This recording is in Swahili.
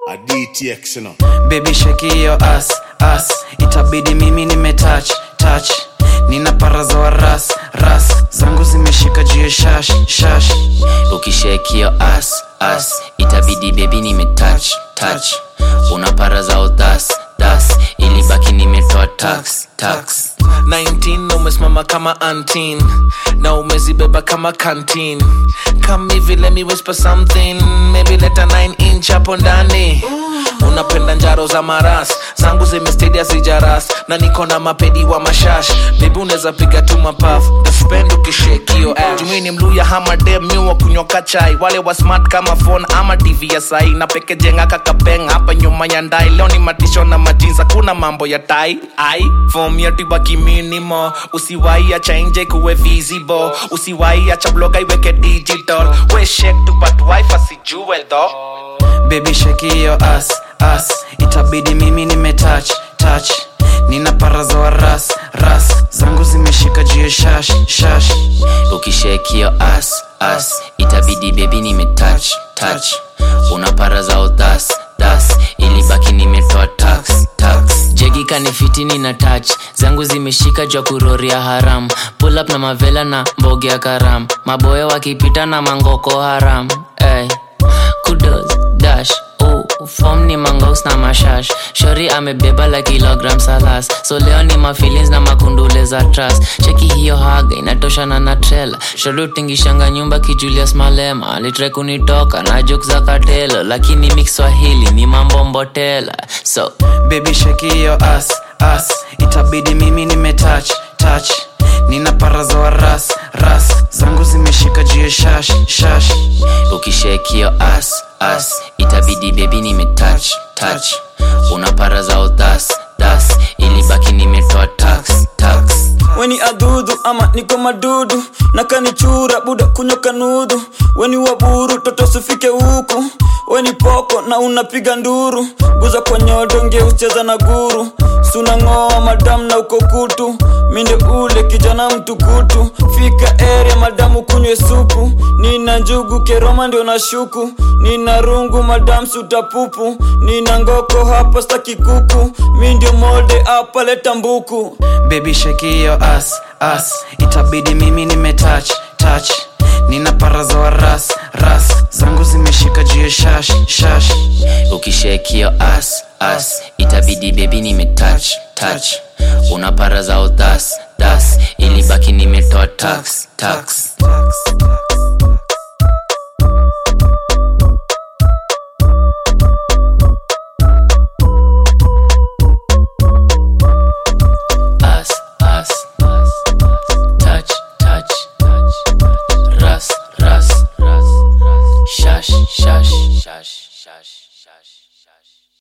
a DTX, you know. baby shake hiyo as as itabidi mimi nimetouch touch nina paraza wa ras ras zangu zimeshika juu ya shash shash ukishekio as as itabidi bebi nimetouch touch una para za udas das ilibaki nimetoa tax tax 19 na umesimama kama antin na umezibeba kama canteen come hivi let me whisper something maybe leta 9 inch hapo ndani unapenda njaro za maras zangu zimestadia zijaras na niko na mapedi wa mashash bebi unaweza piga tu mapaf spend ukishekio jumini mluya hama dem miwa kunyoka chai wale wa smart kama phone ama tv ya sai na peke jenga kakapeng hapa nyuma ya ndai leo ni matisho na majinza kuna mambo ya tai ai fom ya tibaki minimo usiwai acha nje kuwe visible usiwai acha bloga iweke digital we shake tu but wife asijue though baby shake hiyo as as itabidi mimi nimetouch touch nina paraza wa ras ras zangu zimeshika juu ya shash shash ukishekio as as itabidi bebi nimetouch touch una para za udas das ilibaki nimetoa tax tax jegi kanifitini na touch zangu zimeshika jwa kuroria haram pull up na mavela na mboge ya karam maboya wakipita na mangoko haram hey. kudos dash oh, fom ni mangaus na mashash shori amebeba la kilogram salas so leo ni mafilins na makundule za tras cheki hiyo haga inatoshana na trela shori utingishanga nyumba kijulius malema alitre kunitoka na juk za katelo lakini mix swahili ni mambo mbotela so baby shake hiyo as as itabidi mimi nimetouch touch nina paraza wa ras ras zangu zimeshika juu ya shash shash ukishekio as as itabidi bebi nimetouch touch una para za udas das ilibaki nimetoa tax tax weni adhudhu ama niko madudu nakanichura buda kunyoka nudhu weni waburu toto sifike huku weni poko na unapiga nduru guza kwa nyodo ngeucheza na guru sunang'oa madamu na uko kutu minde ule kijana mtukutu fika area madamu kunywe supu nina njugu keroma ndio na shuku nina rungu madamu sutapupu nina ngoko hapa staki kuku mi ndio molde hapa leta mbuku baby shake hiyo as as itabidi mimi nimetouch touch nina paraza wa ras ras zangu zimeshika juu ya shash shash ukishekio as as itabidi bebi nimetouch touch una para za udas das ilibaki nimetoa tax tax As, as, touch, touch, ras, ras, ras, shash, shash, shash, shash, shash.